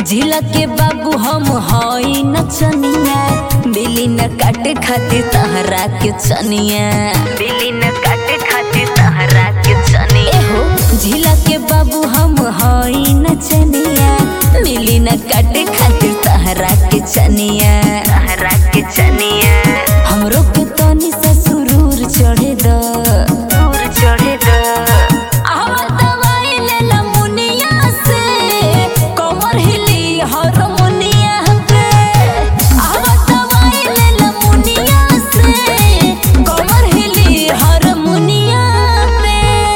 झिला के बाबू हम हई नचनिया बिली न काटे खातिर तहरा के चनिया बिली न काटे खातिर तहरा के चनिया हो झिला के बाबू हम हई नचनिया बिली न काटे खातिर तहरा के चनिया तहरा के चनिया हमरो के तनी सा सुरूर चढ़े द सुरूर चढ़े द आवा दवाई ले ला मुनिया से कमर हिली हारमोनिया पे आवा दवाई ले ला मुनिया से कमर हिली हारमोनिया पे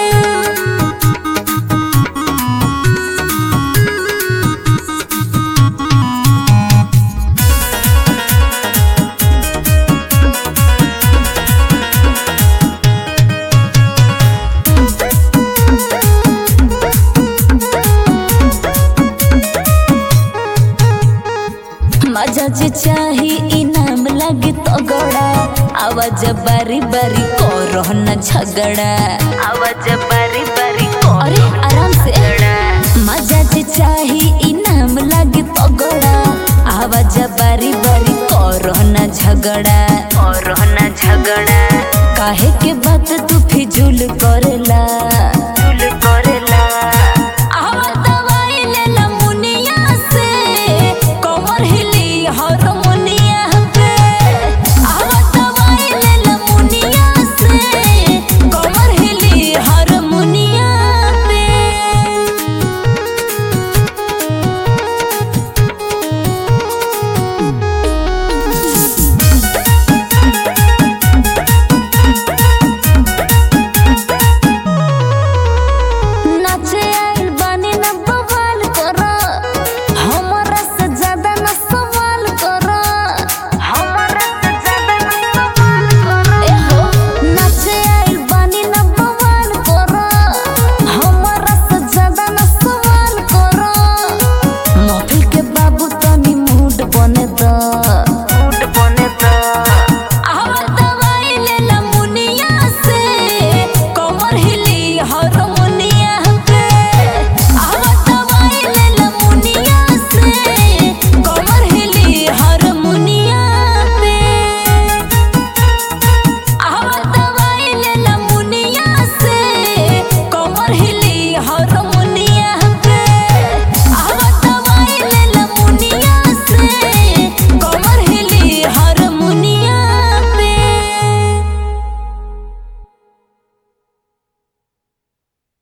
मजा जे चाही इनाम लगे तो गड़ा आवाज बारी बारी करो न झगड़ा आवाज बारी बारी अरे आराम से मजा जे चाही